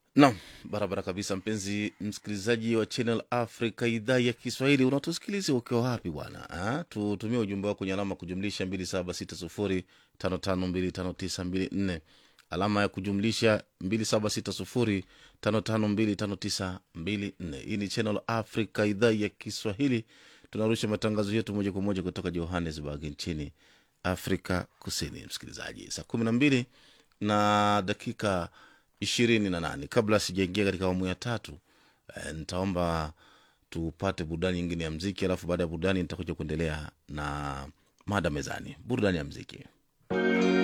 Naam, barabara kabisa, mpenzi msikilizaji wa Channel Africa idhaa ya Kiswahili, unatusikiliza ukiwa wapi bwana? Ah, Tutumie ujumbe wako kwenye alama kujumlisha 2760552594 alama ya kujumlisha 2760552594. Hii ni Channel Africa idhaa ya Kiswahili, tunarusha matangazo yetu moja kwa moja kutoka Johannesburg nchini Afrika Kusini. Msikilizaji, saa kumi na mbili na dakika ishirini na nane kabla sijaingia katika awamu ya tatu e, nitaomba tupate burudani nyingine ya mziki alafu baada ya burudani nitakuja kuendelea na mada mezani burudani ya mziki